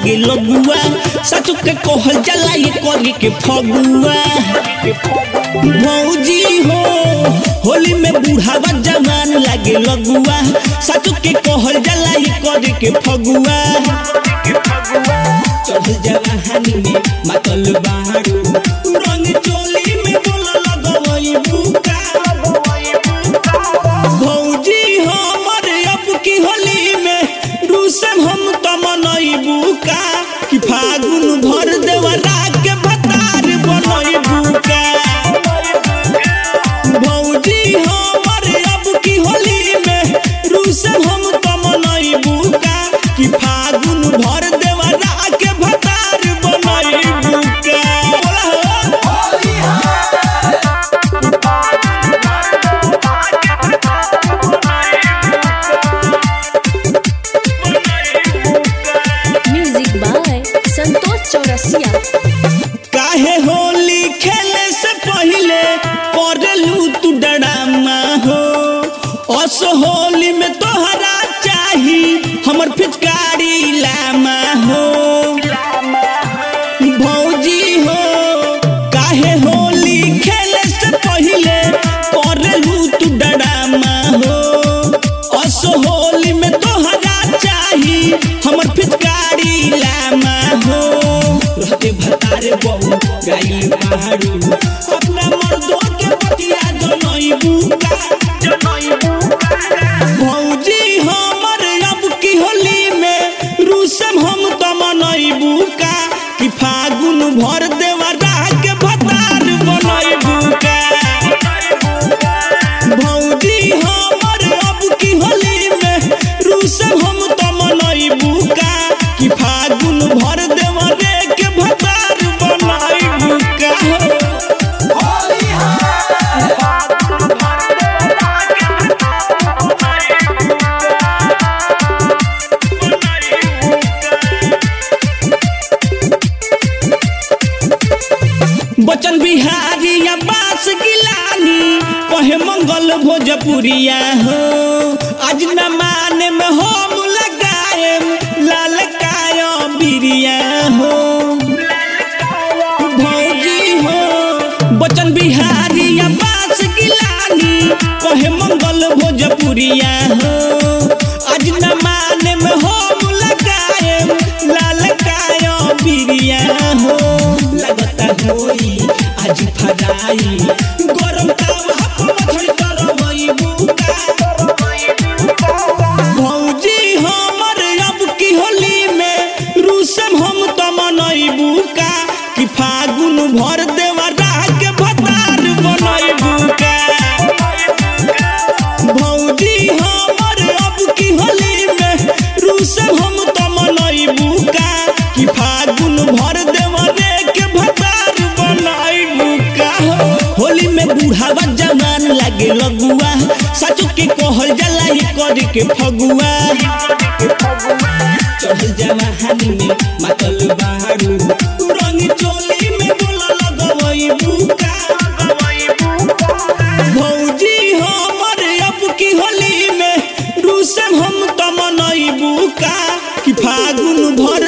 लागे लगुआ सचु के कहल जाला ये करी के फगुआ भौजी हो होली में बुढ़ावा जवान लागे लगुआ सचु के कहल जाला ये करी के फगुआ चढ़ल जवानी में मातल बाड़ू रंग चोली में बोल लगवई बुका भौजी हमर अब की होली में रूसम हम त मनई बुका कि फागुन भर देवरा के भतार बनई बुका भौजी हमर अब की होली में रूसम हम त मनई बुका कि फागुन भर देवरा के भतार बनई बुका बोला हो म्यूजिक बाय संतोष चौरसिया काहे होली खेले से पहले करलू तू डरामा हो अस होली में तोहरा चाही हमर फिचकारी लामा हो भौजी हो काहे होली खेले से पहले करलू तू डरामा हो अस होली में तोहरा चाही हमर फिचकारी लामा हो रहते भतारे बहु गाई पहाड़ू अपना मर्दों के बतिया जनई बुका भौजी हमर अब की होली में रूसम हम त मनई बुका कि फागुन भर देवरा के भतार बनई बुका भौजी हमर अब की होली में रूसम हम त मनई बुका कि फागुन भर देवरे के भतार बनई बुका बचन बिहारी या बास गिलानी कहे मंगल भोजपुरिया हो आज न माने में हम लगाए लाल काया बिरिया हो भौजी हो बचन बिहारी या बास गिलानी कहे मंगल भोजपुरिया हो आज न माने में हम लगाए लाल काया बिरिया हो लगता होई आज फराई गरम तावा पर मथड़ी तरवई बुका भौजी हमर अब की होली में रूसम हम त मनई बुका कि फागुन भर देवरा के भतार बनई बुका भौजी हमर अब की होली में रूसम हम त मनई बुका कि फागुन भर देवरे के भतार बनई बुका होली में बुढ़ावा जवान लागे लगुआ सचु के कहल जाला ये करी के फगुआ चढ़ल जवानी में मातल बाड़ू रंग चोली में बोला लगवई बुका भौजी हमर अब की होली में रूसम हम त मनई बुका कि फागुन भर